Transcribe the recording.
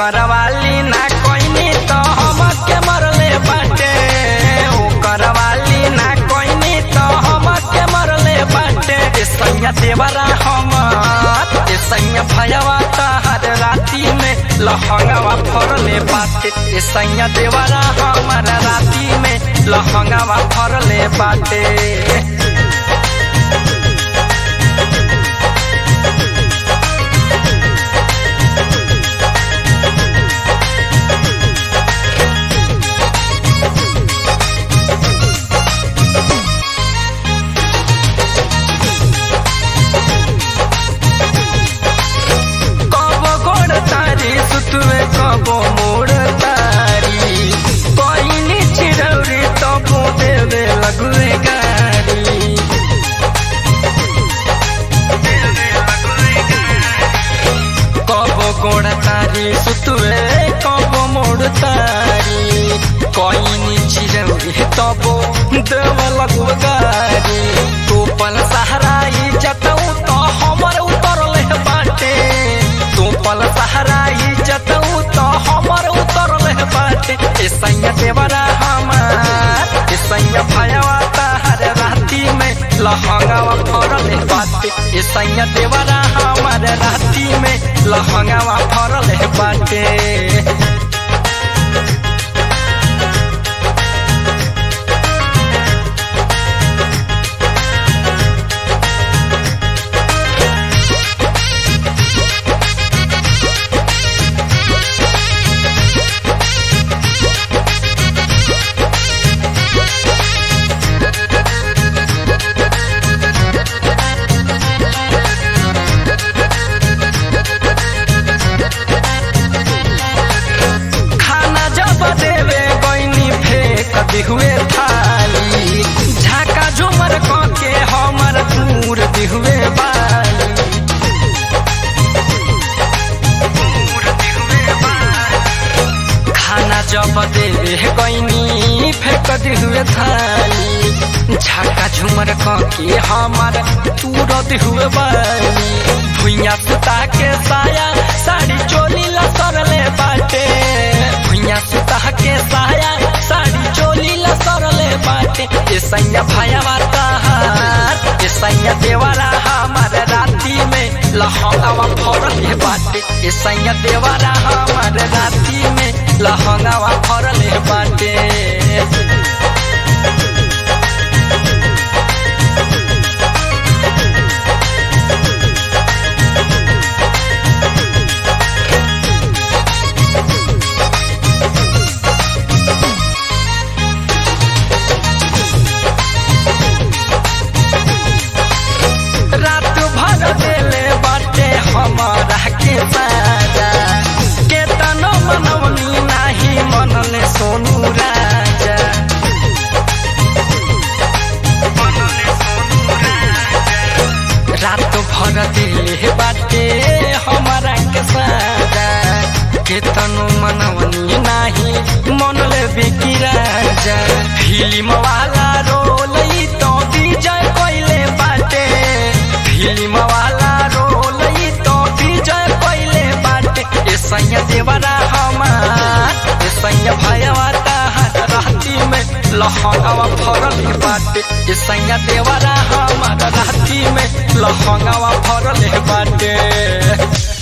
ओकर वाली ना कोइनी तो हमके मरले बाटे ओकर वाली ना कोइनी तो हमके मरले बाटे ए सैया देवरा हमर ए सैया भयवा हर राती में लहंगावा फरले बाटे ए सैया देवरा हमर राती में लहंगावा फरले बाटे कबो गोड़ तारी सुतवे कबो मोड़ तारी कोइनी चिरौरी तबो देवे लगुए गारी कबो गोड़ तारी सुतवे कबो मोड़ तारी कोइनी चिरौरी तबो देवे लगुए गारी तोपल सहाराई जतऊ तो हमर उतरले बाटे तोपल सहाराई जतऊ तो हमर उतरले बाटे ए सैया देवरा हमार ए सैया भयवा हर राती में लहंगावा फरले बाटे ए सैया देवरा हमार राती में लहंगावा फरले बाटे खाना जब देवे गईनी फेंक दिहुए थाली झाका झुमर के हमर दूर दिहुए बाली खाना जब देवे गईनी फेंक दिहुए थाली झाका झुमर के हमर दूर दिहुए बाली भुइया सुता के साया साड़ी चोली लसरले बाटे भुइया सुता के साया साड़ी चोली लसरले बाटे ए सैया भयवा तहार ए सैया देवरा हमार राती में लहंगावा फरले बाटे ए सैया देवरा हमार राती में लहंगावा फरले बाटे रात भर देले बाटे हमारा के साजा के तनो मनवनी नाही मनले सोनू राजा रात भर दिले बाटे हमारा के साजा के तनो मनवनी नाही मनले बिकी राजा फिल्म वाला रोल ई तो विजय कोइले बाटे फिल्म वाला रोल ई तो विजय कोइले बाटे ए सैया देवरा हमार ए सैया भयवा तहार राती में लहंगावा फरल बाटे ए सैया देवरा हमार राती में लहंगावा फरल बाटे